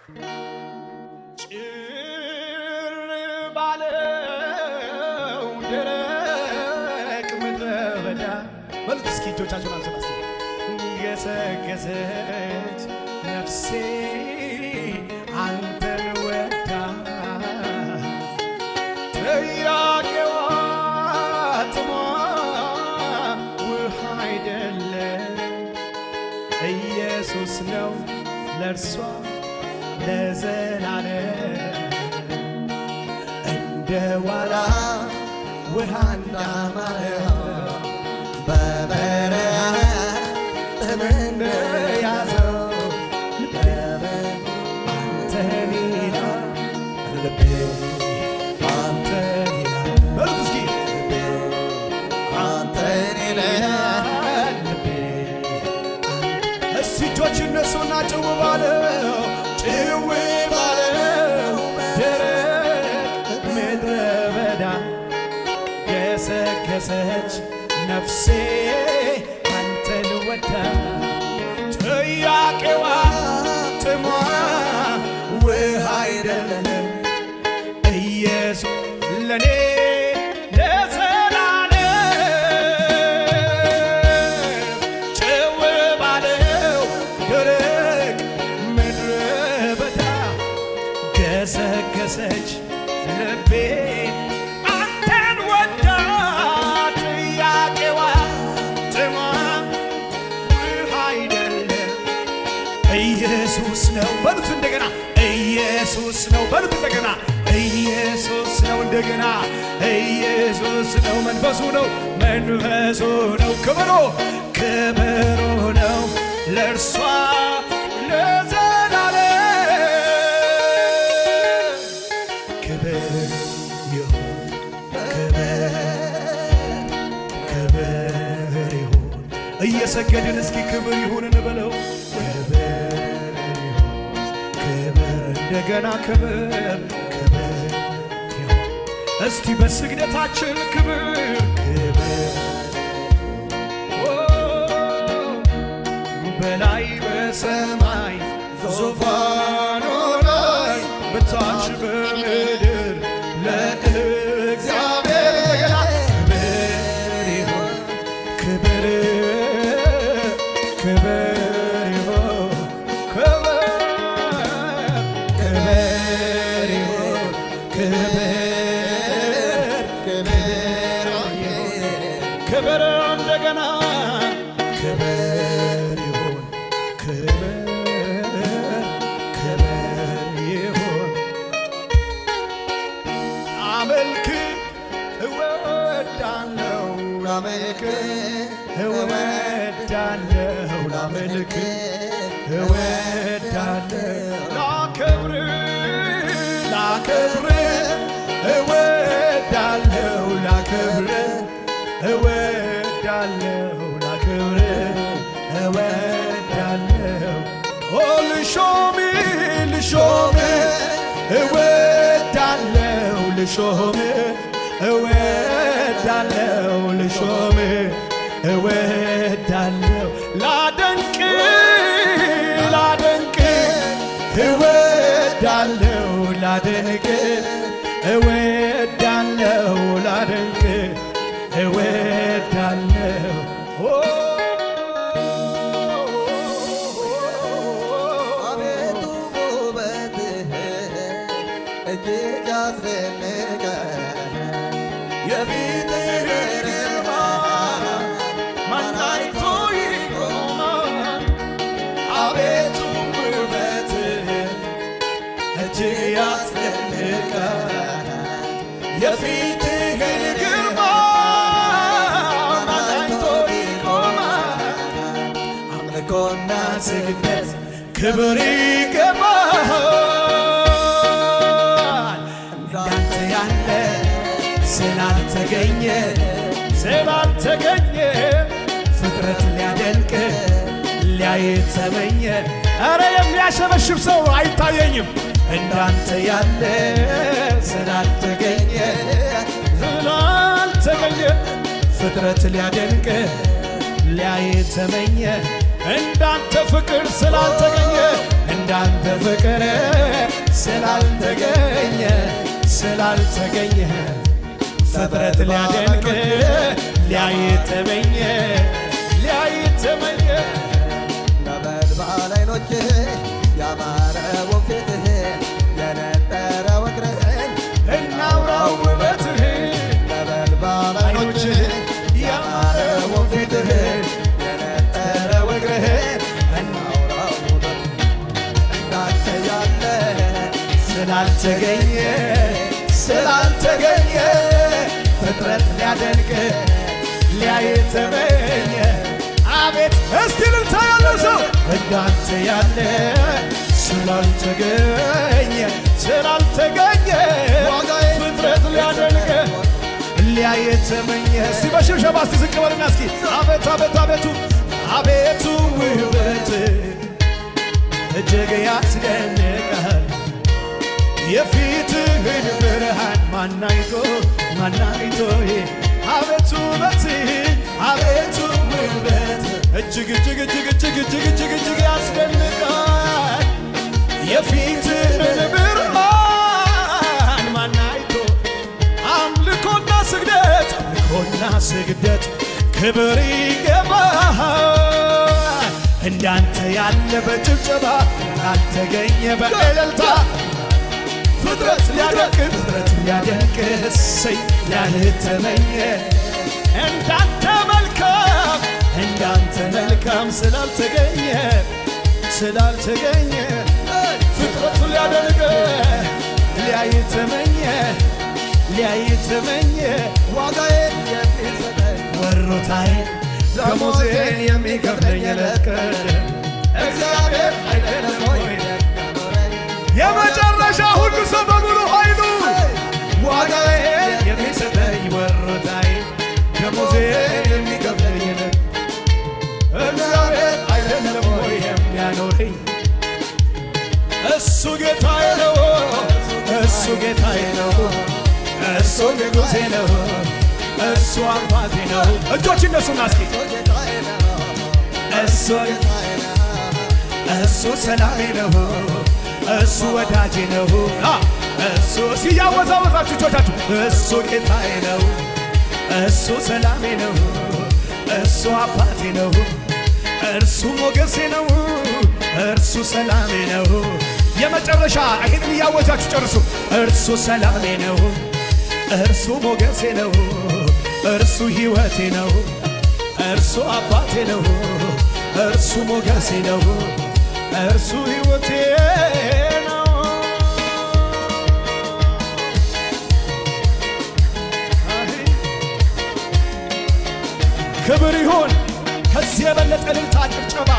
ጭር ባለው ደረቅ ምድረ በዳ በሉት እስኪ እጆቻችሁን አንሱና እስኪ ገሰገሰች ነፍሴ አንተን ወዳ ጥያቄዋ ጥሟ ውሃ አይደለም ኢየሱስ ነው ለእርሷ ለዘላለም እንደ ዋላ ውሃ እንዳማረው በበረሃ ጥም እንደያዘው አንተን ይላል ልቤ አንተን ይላል በሉት እስኪ አንተን ይላል ልቤ እስቲ እጆች እነሱና ጭው ባለው ጭው ባለው ደረቅ ምድረ በዳ ገሰገሰች ነፍሴ አንተን ወዳ ጥያቄዋ ጥሟ ውሃ አይደለም ኢየሱስ ለኔ ለዘላለም ጭው ባለው ደረቅ ምድረ በዳ ገሰገሰች ልቤ አንተን ወዳ ጥያቄዋ ጥሟ ውሃ አይደለም ኢየሱስ ነው በሉት እንደገና ኢየሱስ ነው በሉት እንደገና ኢየሱስ ነው እንደገና ኢየሱስ ነው መንፈሱ ነው መንፈሱ ነው ክብሩ ክብሩ ነው ለእርሷ ለዘላለም ክብር ይሁን ክብር ክብር ይሁን እየሰገድን እስኪ ክብር ይሁን እንበለው ክብር ይሁን ክብር እንደገና ክብር ክብር ይሁን እስቲ በስግደታችን ክብር ክብር ኦ፣ በላይ በሰማይ ዙፋኑ ላይ በታች በምድር ለእግዚአብሔር እንደገና ክብር ይሁን ክብር ክብር ይሁን ክብር ክብር ይሁን ክብር ክብር እንደገና ክብር ይሁን ክብር ክብር ይሁን አመልክ እወዳለው ላመልክ እወዳለው ላመልክ እወዳለው ላከብር ላከብር እወዳለው ላከብር እወዳለው ላከብር እወዳለው ኦ ልሾም ልሾም እወዳለው ልሾም እወዳለው ልሾም እወዳለው ላደንቅ ላደንቅ እወዳለው ላደንቅ እወዳለው ላደንቅ እወዳለው አቤቱ ውበትህ እጅግ ያስደንቃል። የፊትህ ግርማ ማን አይቶ ይቆማል? አቤቱ ውበትህ እጅግ ያስደንቃል። የፊትህ ግርማ ማን አይቶ ይቆማል? አምልኮና ስግደት ክብር ይገባል። እንዳንተ ያለ ስላልተገኘ ስላልተገኘ ፍጥረት ሊያደንቅ ሊያይ ተመኘ። ኧረ የሚያሸበሽብ ሰው አይታየኝም። እንዳንተ ያለ ስላልተገኘ ስላልተገኘ ፍጥረት ሊያደንቅ ሊያይ ተመኘ። እንዳንተ ፍቅር ስላልተገኘ እንዳንተ ፍቅር ስላልተገኘ ስላልተገኘ ፍጥረት ሊያደንቅ ሊያይ ተመኘ ሊያይ ተመኘ ነበልባል ዓይኖችህ ያማረውን ፊትህ የነጠረው እግርህን እናውራው ውበትህ ነበልባል ዓይኖችህ ያማረውን ፊትህ የነጠረው እግርህን እናውራው ውበት እንዳንተ ያለ ስላልተገኘ ስላልተገኘ ፍጥረት ሊያደንቅ ሊያይ ተመኘ አቤት እስቲ ልልታ ያለው ሰው እንዳንተ ያለ ስላልተገኘ ስላልተገኘ ፍጥረት ሊያደንቅ ሊያይ ተመኘ እስቲ በሽብሸባ እስቲ ዝቅ በልና እስኪ አቤት አቤት አቤቱ አቤቱ ውበት እጅግ ያስደንቃል የፊትህን ብርሃን ማናይቶ ማናይቶ አቤቱ ውበት አቤቱ ውበት እጅግ እጅግ እጅግ እጅግ እጅግ እጅግ እጅግ ያስደንቃል የፊትህን ብርሃን ማናይቶ አምልኮና ስግደት አምልኮና ስግደት ክብር ይገባል እንዳንተ ያለ በጭብጨባ እንዳልተገኘ በእልልታ ፍጥረት ሊያደንቅ ፍጥረት ሊያደንቅ እሰይ ያልተመኘ እንዳንተ መልካም እንዳንተ መልካም ስላልተገኘ ስላልተገኘ ፍጥረቱ ሊያደንቅ ሊያይ ተመኘ ሊያይ ተመኘ ዋጋዬን የሚሰጠኝ ወሮታዬን ደሞዜን የሚከፍለኝ ዕለት ቀን እግዚአብሔር አይደለም ወይ የሚያኖረኝ የመጨረሻ ሁሉ ሰው በሙሉ ኃይሉ ዋጋዬን የሚሰጠኝ ወሮታዬ ደሞዜን የሚከፍለኝ ዕለት እግዚአብሔር አይደለም ወይ የሚያኖረኝ እሱ ጌታዬ ነው እሱ ጌታዬ ነው እሱ ንጉሴ ነው እሱ አባቴ ነው እጆች እነሱና እስኪ ጌታዬ ነው እሱ ጌታዬ ነው እሱ ሰላሜ ነው እሱ ወዳጄ ነው አ እሱ ሲያወዛወዛችሁ እጆቻችሁ እሱ ጌታዬ ነው እሱ ሰላሜ ነው እሱ አባቴ ነው እርሱ ሞገሴ ነው እርሱ ሰላሜ ነው የመጨረሻ ይህንን እያወጃችሁ ጨርሱ እርሱ ሰላሜ ነው እርሱ ሞገሴ ነው እርሱ ሕይወቴ ነው እርሱ አባቴ ነው እርሱ ሞገሴ ነው እርሱ ሕይወቴ ነው ክብር ይሁን ከዚህ የበለጠ እልልታ ጭብጨባ